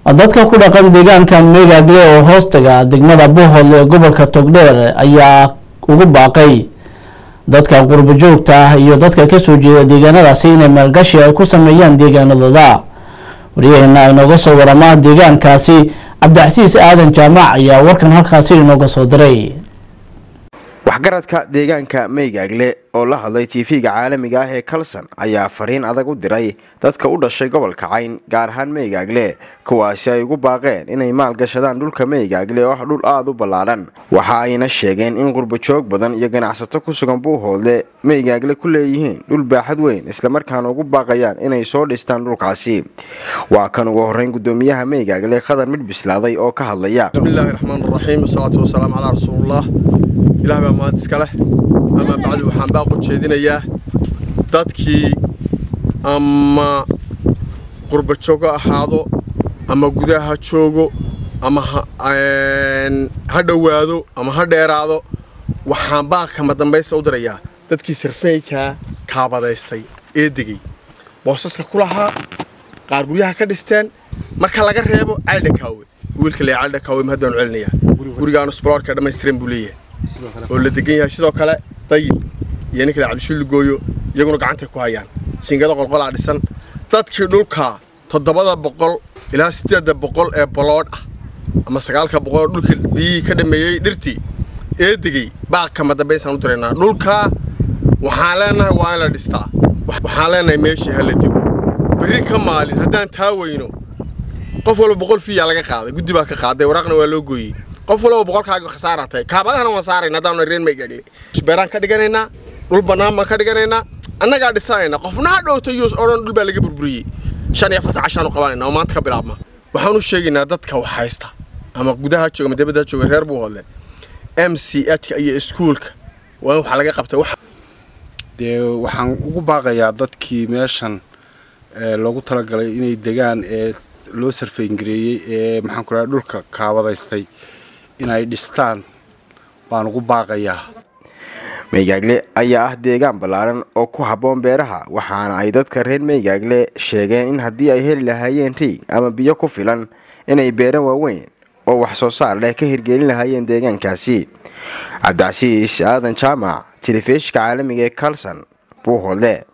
dadka ku dhaqan deegaanka meegaagle oo hoostaga degmada buuhoodle ee gobolka togdheer ayaa ugu baaqay dadka qurbo joogta ah iyo dadka kasoo jeeda deegaanadaasi inay maalgashi ay ku sameeyaan deegaanadooda waryaheena inooga soo warama deegaankaasi cabdicasiis aadan jaamac ayaa warkan halkaasi inooga soo diray waxgaradka deegaanka meygaagle oo la hadlay tv-ga caalamiga ah ee kalson ayaa fariin adag u diray dadka u dhashay gobolka cayn gaar ahaan meygaagle kuwaasi ay ugu baaqeen inay maalgashadaan dhulka meygaagle oo ah dhul aada u ballaadhan waxa ayna sheegeen in qurbojoog badan iyo ganacsato ku sugan buuhoodle meygaagle ku leeyihiin dhul baaxad weyn islamarkaana ugu baaqayaan inay soo dhistaan dhulkaasi waa kan ugu horeyn gudoomiyaha meygaagle khadar midh bislaaday oo ka hadlaya bismillaahi raxmaan raxiim wasalaatu wasalaamu calaa rasuulillaah ilaah baa mahad iska leh amaa bacdi waxaan baaq u jeedinayaa dadkii ama qurba joogo ahaado ama gudaha ha joogo ama ha dhowaado ama ha dheeraado waxaan baaq kama dambaysta u dirayaa dadkii sarfeykaa kaabadaystay ee degay boosaska ku lahaa qaar guryaha ka dhisteen marka laga reebo caldhakaawe wiilka le caldhakaawe mahad baanu celinayaa gurigaanu sbaloorka dhammaystiran buu leeyahay oo la degan yahay sidoo kale dayib iyo ninkale cabdishuulli gooyo iyaguna gacantay ku hayaan singada qolqolaa dhisan dadkii dhulkaa toddobada boqol ilaa siddeedda boqol ee baloodh ah ama sagaalka boqol oo dhulkii biyihii ka dhameeyey dhirtii ee degey baaq kama dambaysaan u diraynaa dhulkaa waxaan leenahay waa in la dhistaa waxaan leenahay meeshii ha la dego berri ka maalin haddaan taa weyno qof walba boqol fiiyaa laga qaaday guddi baa ka qaaday waraaqna waa loo gooyey qof walba boqolkaaga khasaara tahay kaabadahana waan saarayna haddaan reen meygaagle beeraan ka dhiganaynaa dhul bannaan baan ka dhiganaynaa annagaa dhisanayna qofna ha dhowta yus oo dhan dhul baa laga burburiyey shan iyo afartan cashaanu qabanayna oo maanta ka bilaabma waxaan u sheegaynaa dadka wax haysta ama gudaha jooga ama dibadda jooga reer buuhoodle m c h-ka iyo iskuulka waa in waxaa laga qabtay wax dee waxaan ugu baaqayaa dadkii meeshan loogu talagalay inay degaan ee loo sarfayngareeyey ee maxaan ku dhahay dhulka kaabadaystay inay dhistaan baan ugu baaqayaa meygaagle ayaa ah deegaan ballaaran oo ku habboon beeraha waxaana ay dadka reer meygaagle sheegeen in haddii ay heli lahaayeen riig ama biyo ku filan inay beero waaweyn oo wax soo saar leh ka hirgelin lahaayeen deegaankaasi cabdicasiis aadan jaamac telefishka caalamiga ee kalson buuhoodle